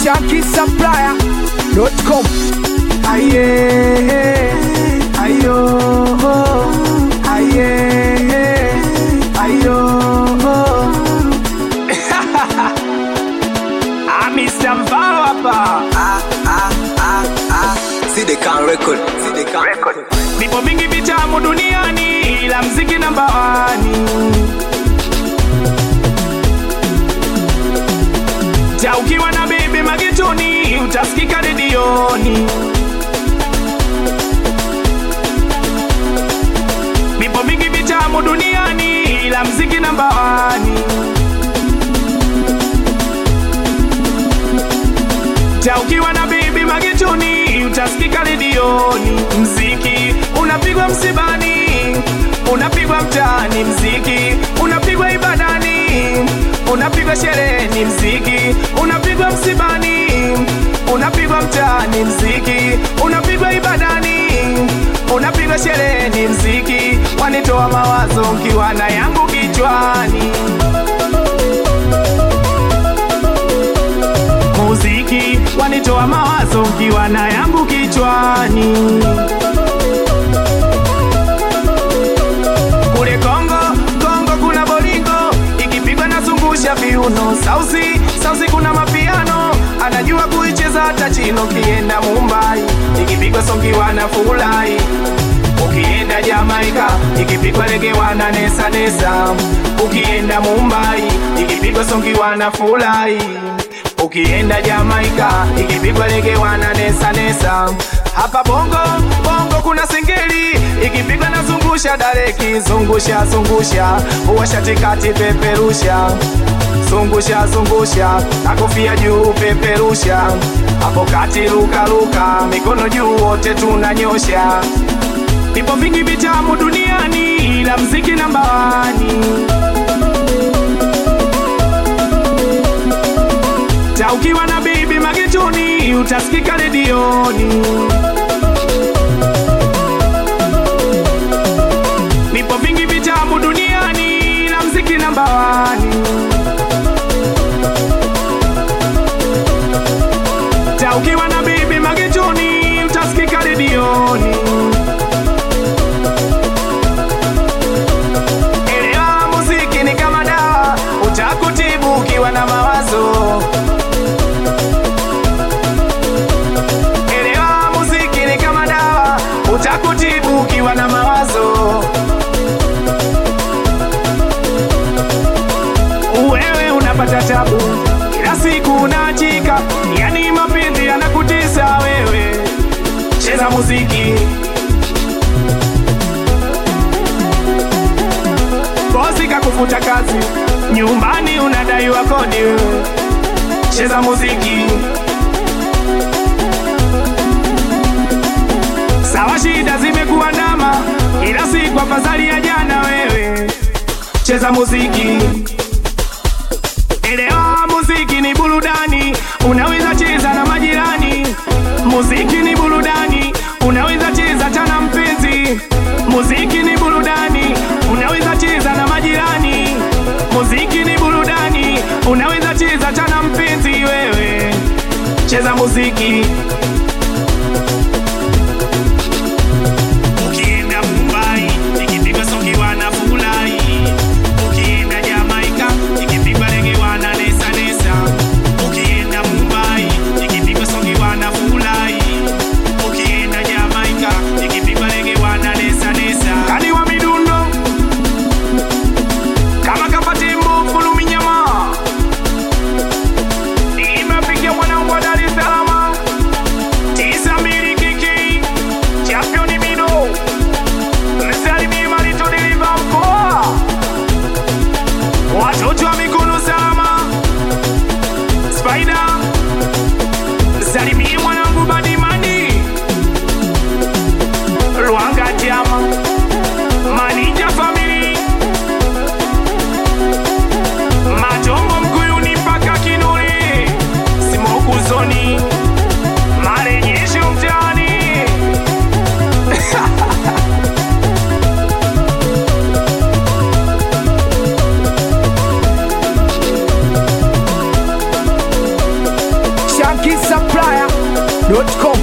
shankisupplier.com. Aye, ayo, aye, ayo. Ah, Mr. Mvaro hapa. See the can record. See the can record. Vipo vingi vitamu duniani ila mziki namba wani. Ja ukiwa na bebe magetoni utasikika redioni. Vipo vingi vitamu duniani ila mziki namba wani. Ja ukiwa na bibi magetoni utasikika redioni. Mziki unapigwa msibani, unapigwa mtaani, mziki unapigwa ibadani, unapigwa shereni, mziki unapigwa msibani, unapigwa mtaani, mziki unapigwa ibadani, unapigwa shereni, mziki wanitoa mawazo nkiwa na yangu kichwani. muziki wanitoa mawazo ukiwa na yangu kichwani. Kule Kongo, Kongo kuna bolingo ikipigwa nazungusha viuno, sausi sausi kuna mapiano anajua kuicheza hata chino. Kienda Mumbai ikipigwa songiwa na furahi Ukienda Jamaika ikipigwa rege wana nesa nesa. Ukienda Mumbai ikipigwa songi wana furahi. Ukienda Jamaika ikipigwa rege wana nesa nesa. Hapa bongo bongo kuna singeli ikipigwa na zungusha dareki zungusha zungusha uwasha tikati peperusha zungusha zungusha na kofia juu peperusha hapo kati luka luka mikono juu wote tunanyosha Vipo vingi vitamu duniani ila mziki namba wani. Ta ukiwa na bibi magetoni utasikika redioni. Vipo vingi vitamu duniani ila mziki namba wani. Ta ukiwa na bibi magetoni utasikika redioni. Elewa muziki ni kama dawa, utakutibu ukiwa na mawazo. Elewa muziki ni kama dawa, utakutibu ukiwa na mawazo. Wewe unapata tabu kila siku unachika, yani mapenzi yanakutesa wewe. Cheza muziki bosi kakufuta kazi, nyumbani unadaiwa kodi, wewe. cheza muziki. Sawa, shida zimekuandama kila siku, afadhali ya jana. Wewe cheza muziki, elewa muziki ni burudani, unaweza cheza na majirani. Muziki ni burudani, unaweza cheza tana mpenzi. Muziki ni burudani, unaweza cheza na majirani. Muziki ni burudani, unaweza cheza tana mpenzi. Wewe cheza muziki. Ukienda Mumbai ikipigwa songi wanafurahi. Ukienda Jamaika ikipigwa rege wana nesa nesa. Ukienda Mumbai ikipigwa songi wanafurahi. Ukienda Jamaika ikipigwa rege wana nesa nesa. Kani wa midundo kama kapatimbo fulumi nyama nimepigia mwanangu wa Dar es Salaam tisa mbili kiki championi mido msalimie marito deliva mkoa watoto wa mikono salama Spider msalimie mwanangu Badimani Lwanga Jama Manija Family Majongo Mkuyuni mpaka Kinuri Simokuzoni Marejesho mtaani shankisupplier.com